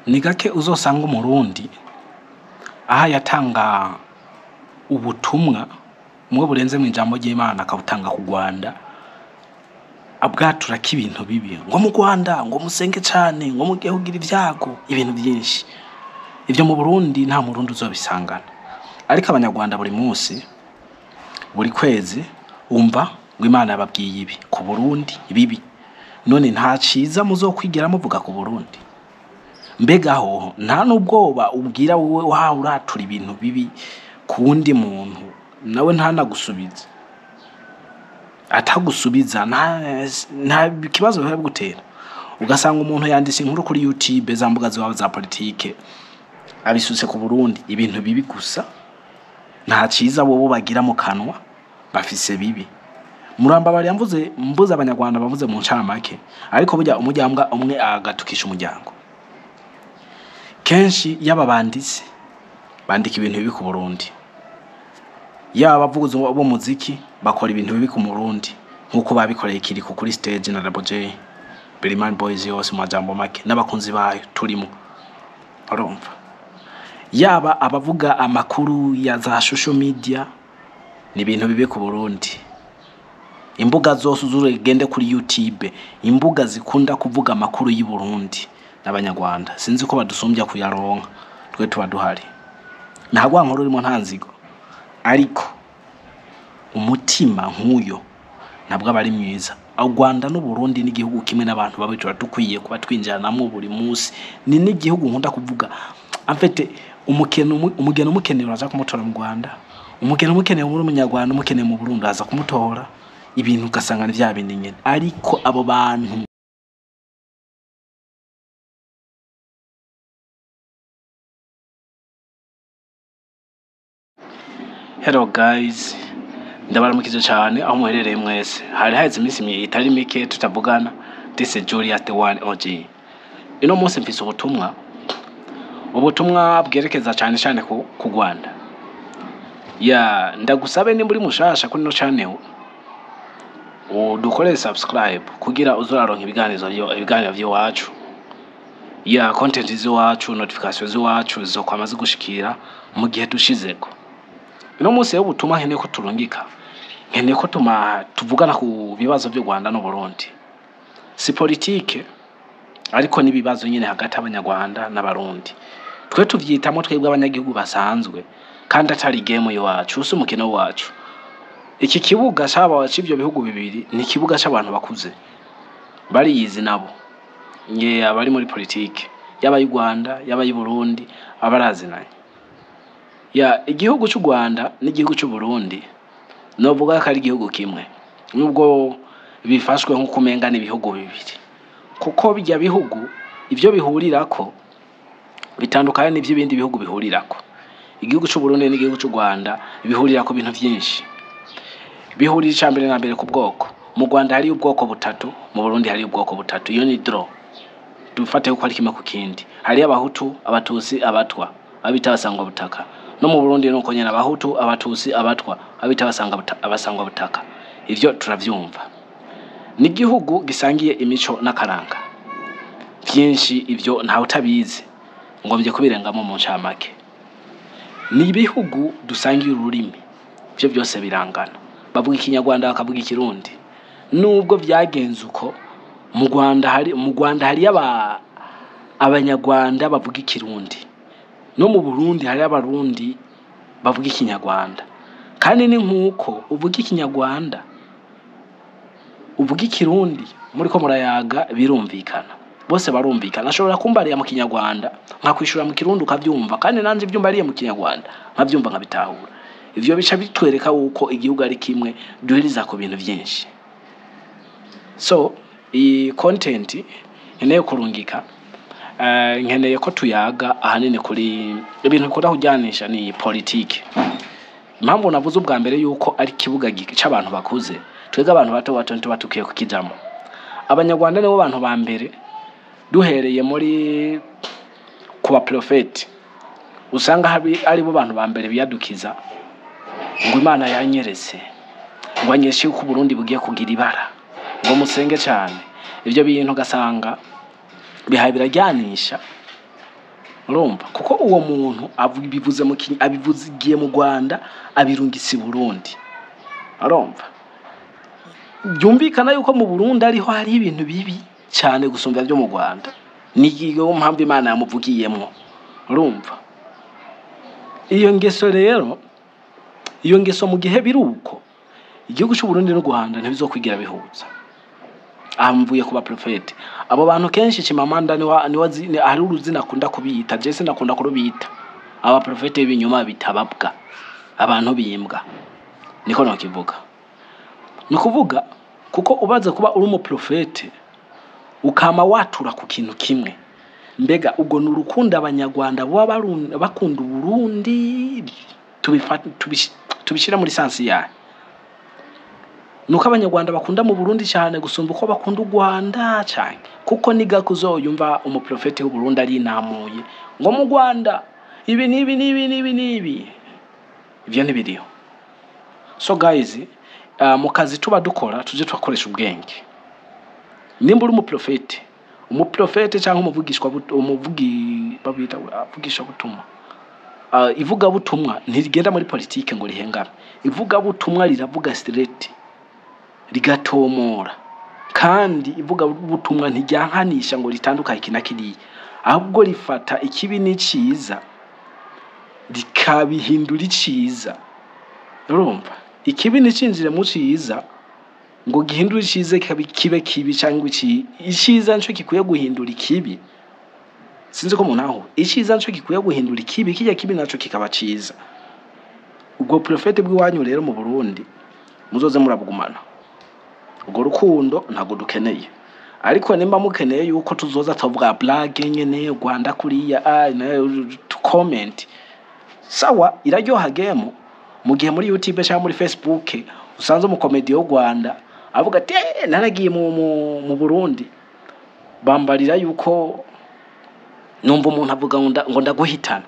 ni gake uzosanga umurundi aha yatanga ubutumwa mwe burenze mu ijambo ry'imana akabutanga ku rwanda abwaturako ibintu bibi ngo mu rwanda ngo musenge cyane ngo mugiye kugira ibyago ibintu byinshi ibyo mu burundi nta murundi uzobisangana ariko abanyarwanda buri munsi buri kwezi wumva ngo imana yababwiye ibi ku burundi bibi none nta cyiza muzokwigera muvuga ku burundi mbega aho nta n'ubwoba ubwira wowe wawe uratura ibintu bibi ku wundi muntu nawe ntanagusubize atagusubiza nta nta kibazo biba gutera ugasanga umuntu yanditse inkuru kuri youtube za mbuga ziwabo za politike abisutse ku burundi ibintu bibi gusa nta cyiza wowe bagira mu kanwa bafise bibi murambabariya mvuze mbuze abanyarwanda bavuze mu ncamake ariko burya umuryango umwe agatukisha umuryango kenshi yaba banditse bandika ibintu bibi ku burundi yaba abavuzi b'umuziki bakora ibintu bibi ku murundi nk'uko babikoreye kiriko kuri stage na Double J Birimani Boys yose mu majambo make n'abakunzi bayo turimo urumva yaba abavuga amakuru ya za social media ni ibintu bibi ku burundi imbuga zose uzurugende kuri youtube imbuga zikunda kuvuga amakuru y'i burundi n'abanyarwanda sinzi ko badusumbya kuyaronka twe tuba duhari nta rwankuru urimo nta nzigo ariko umutima nk'uyo ntabwo aba ari mwiza u rwanda n'uburundi n'igihugu kimwe n'abantu babi tuba dukwiye kuba twinjiranamo buri munsi ni n'igihugu nkunda kuvuga amfite umugeni umugeni umukeneye uraza kumutora mu rwanda umugeni umukeneye muri umunyarwanda umukeneye mu burundi aza kumutora ibintu ugasanga ni bya bindi nyine ariko abo bantu hello guys ndabaramukije cyane aho muherereye mwese hari haheze iminsi mi- itari mike tutavugana this is Julius the one OG ino munsi mfise ubutumwa ubutumwa bwerekeza cyane cyane ku, ku Rwanda ya ndagusabe nimba uri mushasha kuri no channel udukore subscribe kugira uzoraronka ibiganiro vyo ibiganiro vy'iwacu ya content z'iwacu notification z'iwacu zizokwama zigushikira mu gihe dushizeko uno munsi rero ubutumwa nkeneye ko turungika nkeneye ko tuma tuvugana ku bibazo by'u Rwanda n'u Burundi si politike ariko n'ibibazo nyine hagati y'abanyarwanda n'abarundi twe tuvyitamo twebwe abanyagihugu basanzwe kandi atari game iwacu usi umukino wacu iki kibuga c'aba c'ivyo bihugu bibiri ni ikibuga c'abantu bakuze bariyizi nabo nge abari muri politike yaba y'u Rwanda yaba y'u Burundi abarazinanye ya igihugu cy'u Rwanda n'igihugu cy'u Burundi novuga ko ari igihugu kimwe nubwo bifashwe nk'uko umenga n'ibihugu bibiri kuko bijya bihugu ibyo bihurirako bitandukanye n'iby'ibindi bihugu bihurirako igihugu cy'u Burundi n'igihugu cy'u Rwanda bihurira ku bintu byinshi bihurira icya mbere na mbere ku bwoko mu Rwanda hari ubwoko butatu mu Burundi hari ubwoko butatu iyo ni draw dufate ko ari kimwe ku kindi hari abahutu abatutsi abatwa abita basangwa butaka no mu Burundi nuko nyene abahutu abatutsi abatwa abita basanga buta- abasangwa butaka ivyo turavyumva n'igihugu gisangiye imico n'akaranga byinshi ivyo ntawe utabizi ngombye kubirengamo mu ncamake ni ibihugu dusangiye ururimi ivyo byose birangana bavuga ikinyarwanda bakavuga ikirundi nubwo byagenze uko mu Rwanda hari mu Rwanda hari aba abanyarwanda bavuga ikirundi no mu Burundi hari abarundi bavuga ikinyarwanda kandi ni nk'uko uvuga ikinyarwanda uvuga ikirundi muri ko murayaga birumvikana bose barumvikana ashobora kumbariya mu kinyarwanda nkakwishura mu kirundi ukabyumva kandi nanje ibyo mbariye mu kinyarwanda nkabyumva nkabitahura ivyo bica bitwereka wuko igihugu ari kimwe duhiriza ku bintu byinshi so iyi content nkeneye kurungika eh, nkeneye ko tuyaga ahanini kuri ibintu bikunda kujyanisha ni politike impamvu navuze ubwa mbere yuko ari ikibuga gi- c'abantu bakuze twebwe abantu bato bato ntituba tukwiye kukijamo abanyarwanda nibo bantu ba mbere duhereye muri ku baprofeti usanga hari aribo bantu ba mbere biyadukiza ngo imana yanyeretse ngo anyeshe yuko uburundi bugiye kugira ibara ngo musenge cyane ibyo bintu ugasanga bihaye birajyanisha urumva kuko uwo muntu avu- bivuze mu Kiny- abivugiye mu rwanda abirungitse i burundi urumva byumvikana yuko mu burundi ariho hari ibintu bibi cyane gusumba byo mu rwanda niyo mpamvu imana yamuvugiyemo urumva iyo ngeso rero iyo ngeso mu gihe biri uko igihugu cy'u Burundi n'u Rwanda ntibizokwigira bihuza aha mvuye ku baprofete abo bantu kenshi kimamanda niwa niwa zi- ni- hari uruzina akunda kubita je sinakunda kurubita abaprofete b'ibinyoma bitababwa abantu bimbwa niko nokivuga ni ukuvuga kuko ubaze kuba uri umuprofete ukama watura ku kintu kimwe mbega ubwo ni urukundo abanyarwanda baba barun- bakunda uburundi tubifa- tubish- tubishyira muri sansi yayo ni uko abanyarwanda bakunda mu burundi cyane gusumba uko bakunda u rwanda cyane kuko niga kuzoyumva umuprofeti w'uburundi arinamuye ngo mu rwanda ibi n'ibi n'ibi n'ibi n'ibi ibyo ntibiriho so guys uh, mu kazi tuba dukora tujye turakoresha ubwenge nimba uri umuprofeti umuprofeti cyangwa umuvugishwa but- umuvugi babita avugisha butumwa uh, ivugabutumwa ntirigenda muri politike ngo rihengame ivugabutumwa riravuga straight rigatomora kandi ivugabutumwa ntiryankanisha ngo ritandukanye iki na kiriya ahubwo rifata ikibi n'icyiza rikabihindura icyiza urumva ikibi nticinjire mu cyiza ngo gihindure icyiza kibe kibe kibi cyangwa iki icyiza nicyo gikwiye guhindura ikibi sinzi ko umuntu aho icyiza nicyo gikwiye guhindura ikibi kijya kibi nacyo kikaba cyiza ubwo porofete bw'iwanyu rero mu burundi muzoze murabugumana urwo rukundo ntabwo dukeneye ariko nimba mukeneye yuko tuzoza tuvuga blage nyene rwanda kuriya ah, nayo comment sawa iraryoha game mu gihe muri youtube cyangwa muri facebook usanze umukomedi wo rwanda avuga ati "Eh, naragiye mu, mu, mu burundi bambarira yuko numva umuntu avuga ngo nda- ngo ndaguhitana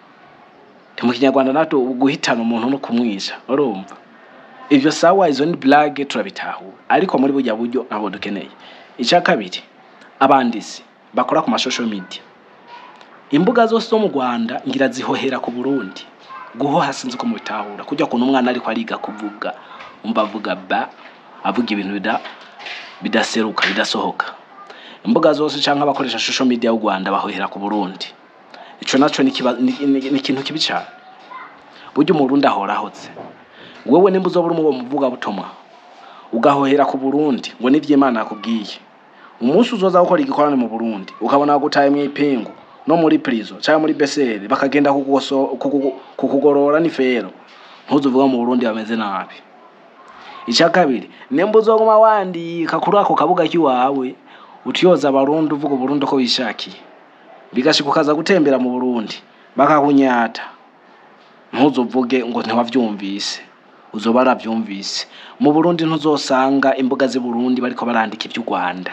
mu kinyarwanda natwe guhitana umuntu no kumwisha urumva ibyo sawa izo ni blage turabitahura ariko muri burya buryo ntabwo dukeneye icya kabiri abandisi bakora ku mashosho media imbuga zose zo mu rwanda ngira zihohera ku burundi guhoha sinzi ko mubitahura kujya kuntu umwana ariko ariga kuvuga umva avuga ba avuga ibintu bida bidaseruka bidasohoka imbuga zose cyangwa abakoresha social media y'u rwanda bahohera ku burundi icyo nacyo ni ikiba- ni- ni- ni ikintu kibi cyane burya umurundi ahora ahotse wowe nimba uzoba uri mu muvugabutumwa ugahohera ku burundi ngo nibyo imana yakubwiye umunsi uzoza gukora igikorane mu burundi ukabona gutaye mu ipingu no muri prison cyangwa muri beseri bakagenda kukugoso- kukugu- kukugorora n'ifero ntuzuvuga mu burundi bameze nabi icya kabiri nimba uzoguma wandika kuri ako kabuga k'iwawe utiyoza abarundi uvuga uburundi uko wishakiye bigashika ukaza gutembera mu burundi bakakunyata ntuzuvuge ngo ntiwavyumvise uzoba aravyumvise mu burundi ntuzosanga imbuga z'i burundi bariko barandika ivy'u rwanda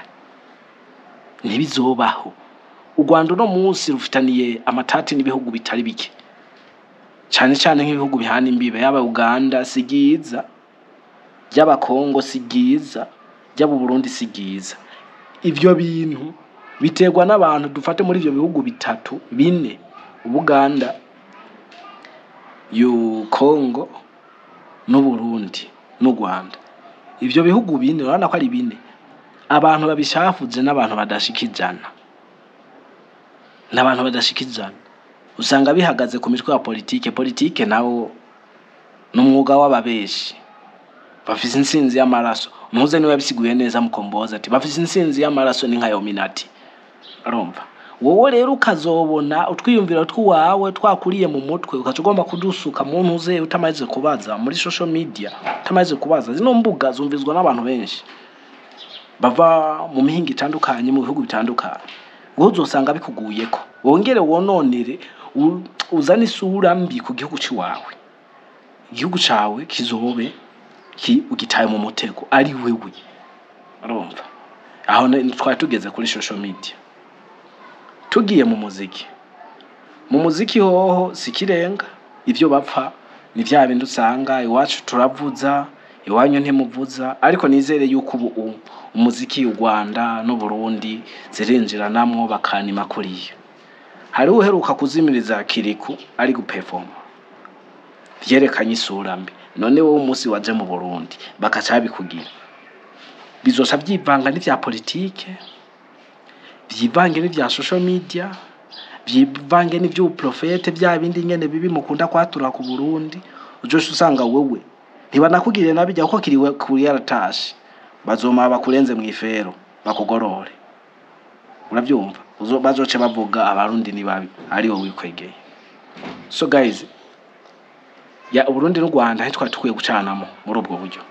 ntibizobaho u rwanda uno munsi rufitaniye amatati n'ibihugu bitari bike cyane cyane nk'ibihugu bihana imbibe yaba uganda si byiza ry'aba kongo si byiza ry'aba burundi si byiza ibyo bintu biterwa n'abantu dufate muri ibyo bihugu bitatu bine ubuganda yu kongo n'uburundi n'u rwanda ibyo bihugu bine urabona ko ari bine abantu babishafuze n'abantu badashika ijana n'abantu badashika ijana usanga bihagaze ku mitwe ya politike politike nawo ni umwuga w'ababeshi bafise insinzi y'amaraso muze niwe yabisiguye neza mukomboza ati bafise insinzi y'amaraso ni nka yominati arumva wowe rero ukazobona utwiyumviro tw'iwawe twakuriye mu mutwe ukaca ugomba kudusuka mu ntuze utamaze kubaza muri social media utamaze kubaza zino mbuga zumvizwa n'abantu benshi bava mu mihinga itandukanye mu bihugu bitandukanye wowe uzosanga bikuguyeko wongere wononere u- uzane isura mbi ku gihugu cy'iwawe igihugu cyawe kizobe ki ugitaye mu mutego ari wewe urumva aho ni- twari tugeze kuri social media tugiye mu muziki mu muziki hoho si ikirenga ibyo bapfa ni bya bindi usanga iwacu turavuza iwanyu ntimuvuza ariko nizere yuko ubu u- umuziki u rwanda n'uburundi zirinjiranamwo bakanima kuriya hariho uheruka kuzimiriza kiriku ari gupefoma vyerekanye isura mbi none wowe umunsi waje mu burundi bakaca babikugira bizoca vyivanga n'ivya politike vyivange n'ivya social media vyivange n'ivy'ubuprofete vya bindi nyene bibi mukunda kwatura ku burundi ujoca usanga wewe ntibanakugirire nabijya kuko kiriwe kuri yaratashe bazoma bakurenze mw'ifero bakugorore uravyumva Uzo- bazoce bavuga abarundi ni babi ariwo wikwegeye so guys ya uburundi n'u rwanda ntitwari dukwiye gucanamo muri ubwo buryo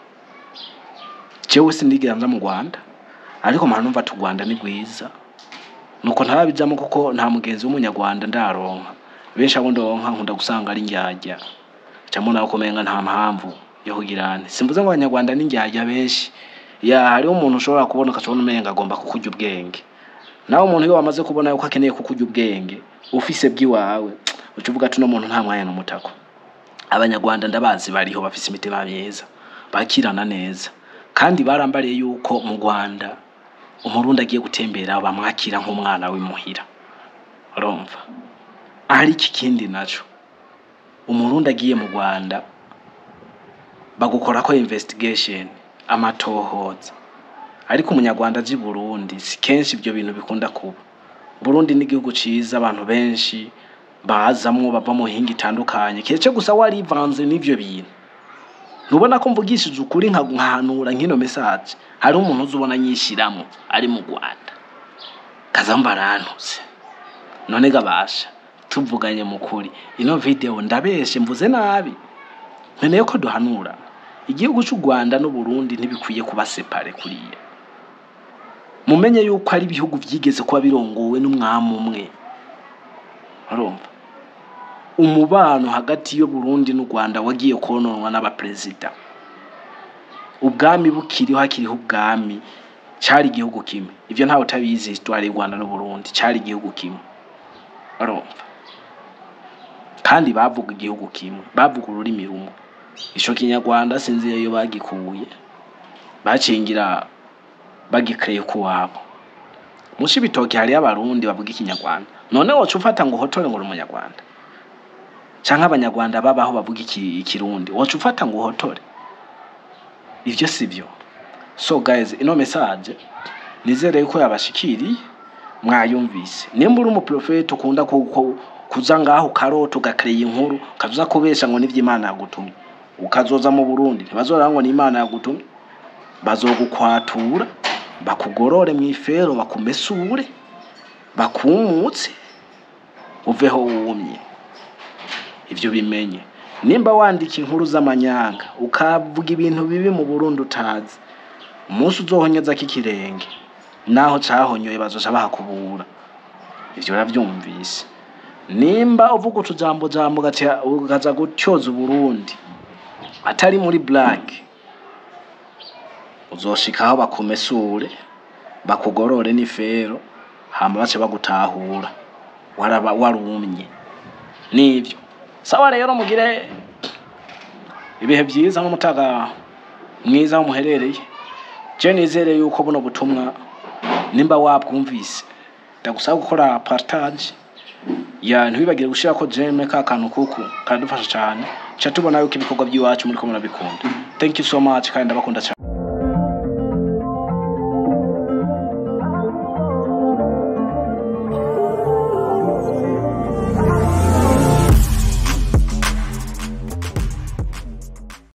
jewe sindigera nza mu rwanda ariko mpora numva ati u rwanda ni rwiza nuko ntarabijamo kuko nta mugenzi w'umunyarwanda ndaronka benshi abo ndonka nkunda gusanga ari indyarya camwe nawe kumenga nta mpamvu yo kugirane simvuze ngo abanyarwanda ni indyarya benshi ya hariho umuntu ushobora kubona ukacabona umenga agomba kukurya ubwenge nawe umuntu iyo wamaze kubona yuko akeneye kukurya ubwenge ufise bw'iwawe uca uvuga ati uno muntu nta mwanya n'umutako abanyarwanda ndabazi bariho bafise imitima myiza bakirana neza kandi barambariye yuko mu rwanda umurundi agiye gutembera bamwakira nk'umwana w'imuhira urumva ari iki kindi naco umurundi agiye mu rwanda bagukora ko investigation amatohoza ariko umunyarwanda aje i burundi si kenshi ibyo bintu bikunda kuba burundi ni igihugu ciza abantu benshi bazamwo bava mu hinga itandukanye keretse gusa warivanze n'ivyo bintu ntubona ko mvugishije ukuri nka nkahanura nk'ino message hari umuntu uzi ubona nyishiramo ari mu rwanda kazamba arantutse none gabasha tuvuganye mu kuri ino video ndabeshe mvuze nabi nkeneye ko duhanura igihugu cy'u rwanda n'uburundi ntibikwiye kuba separe kuriya mumenye yuko ari ibihugu byigeze kuba birongowe n'umwami umwe urumva umubano hagati y'uburundi n'u rwanda wagiye kononwa n'abaperezida ubwami bukiriho hakiriho ubwami cyari igihugu kimwe ibyo ntawe utabizi histoire y'u rwanda n'uburundi cyari igihugu kimwe urumva kandi bavuga igihugu kimwe bavuga ururimi rumwe ico kinyarwanda sinzi iyo bagikuye bacingira bagikreye ku wabo mushi bitoki hariyo abarundi bavuga ikinyarwanda none woca ufata ngo uhotore ngo uri umunyarwanda canke abanyarwanda babaho bavuga iki- ikirundi woca ufata ngo uhotore ivyo si byo so guys ino message nizere yuko yabashikiriye mwayumvise nimba uri umuprofeti ukunda ku- ku- kuza ngaho ukarota ugakreye inkuru ukaza kubesha ngo nivyo imana yagutumye ukazoza mu burundi ntibazoraba ngo ni imana yagutumye bazogukwatura bakugorore mw'ifero bakumesure bakumutse uveho wumye ivyo bimenye nimba wandika inkuru z'amanyanga ukavuga ibintu bibi mu burundi utazi umunsi uzohonyezako ikirenge naho cahonyoye bazoca bahakubura ivyo uravyumvise nimba uvuga utujambo jambo ugaca- ukaza gutyoza uburundi atari muri black uzoshikaho bakumesure bakugorore n'ifero hama bace bagutahura waraba warumye nivyo sawa rero mugire ibihe byiza n'umutaga mwiza aho muherereye je nizere yuko buno butumwa nimba wabwumvise ndagusaba gukora partage ya ntibibagire gushirako jeme ka kantu kuku karadufasha cyane ca tubona yuko ibikorwa by'iwacu muriko murabikunda thank you so much kandi ndabakunda cyane